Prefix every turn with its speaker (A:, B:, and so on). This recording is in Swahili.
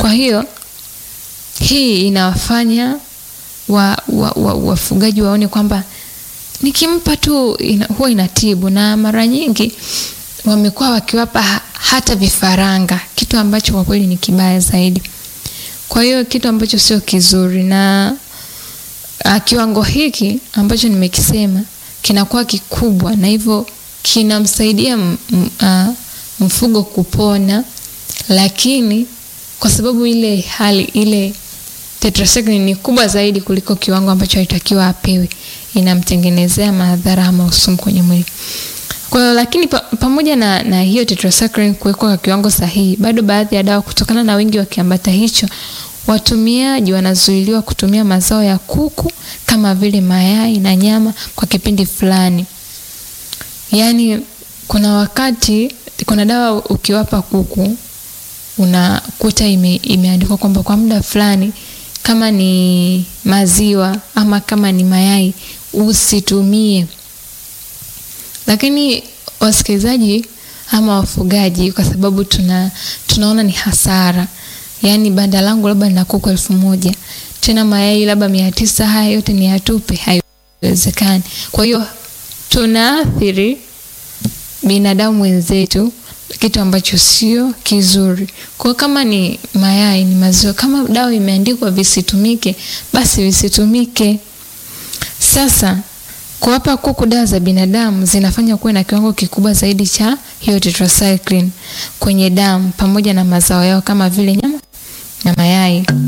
A: Kwa hiyo hii inawafanya wa, wa, wa, wafugaji waone kwamba nikimpa tu ina, huwa inatibu, na mara nyingi wamekuwa wakiwapa ha- hata vifaranga, kitu ambacho kwa kweli ni kibaya zaidi. Kwa hiyo kitu ambacho sio kizuri, na uh, kiwango hiki ambacho nimekisema kinakuwa kikubwa, na hivyo kinamsaidia m- m- uh, mfugo kupona, lakini kwa sababu ile hali ile tetracycline ni kubwa zaidi kuliko kiwango ambacho alitakiwa apewe, inamtengenezea madhara ama usumu kwenye mwili. Kwa hiyo lakini pa, pamoja na, na hiyo tetracycline kuwekwa kwa kiwango sahihi, bado baadhi ya dawa kutokana na wingi wa kiambata hicho, watumiaji wanazuiliwa kutumia mazao ya kuku kama vile mayai na nyama kwa kipindi fulani. Yaani kuna wakati kuna dawa ukiwapa kuku unakuta ime, imeandikwa kwamba kwa muda fulani kama ni maziwa ama kama ni mayai usitumie. Lakini wasikilizaji ama wafugaji, kwa sababu tuna tunaona ni hasara, yaani banda langu labda lina kuku elfu moja tena mayai labda mia tisa haya yote ni yatupe, haiwezekani. Kwa hiyo tunaathiri binadamu wenzetu kitu ambacho sio kizuri. Kwa hiyo kama ni mayai, ni maziwa, kama dawa imeandikwa visitumike, basi visitumike. Sasa kuwapa kuku dawa za binadamu zinafanya kuwe na kiwango kikubwa zaidi cha hiyo tetracycline kwenye damu pamoja na mazao yao kama vile nyama na mayai.